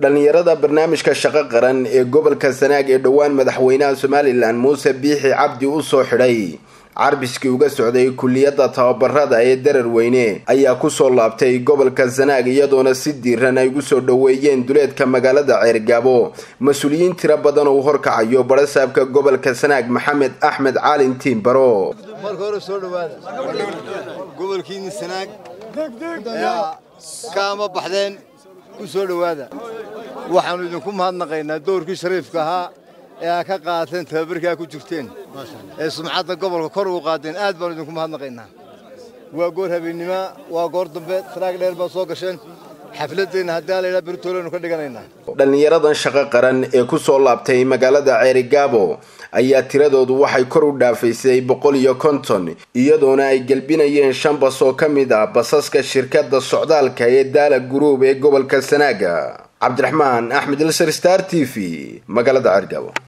dhallinyarada barnaamijka shaqo qaran ee gobolka sanaag ee dhowaan madaxweynaha somalilan muuse biixi cabdi usoo xidhay carbiskii uga socday kuliyadda tababarada ee darar weyne ayaa kusoo laabtay gobolka sanaag iyadoona si diiran ay ugu soo dhoweeyeen duleedka magaalada ceergaabo mas-uuliyiin tiro badan uu horkacayo barasaabka gobolka sanaag maxamed axmed caalin tiimbaro marka hore soo dhawaada gobolkiini sanaag kaama baxdeen ku soo dhowaada waxaannu idinku mahadnaqaynaa dowrkii shariifka ahaa ee aa ka qaateen tababarkaa ku jirteen ee sumcadda gobolka kor ugu qaadeen aad baannu idinku mahadnaqaynaa waa goor habeennima waa goor dambe taraag dheer baad soo gasheen xafladeenna haddii alayidhaa beritoolenu ka dhiganaynaa dhallinyaradan shaqo qaran ee kusoo laabtay magaalada ceerigaabo ayaa tiradoodu waxay kor u dhaafaysay boqol iyo konton iyadoona ay gelbinayeen shan bas oo ka mid ah basaska shirkadda socdaalka ee daala guruub ee gobolka sanaaga cabdiraxmaan axmed ilsar star t v magaalada ceergaabo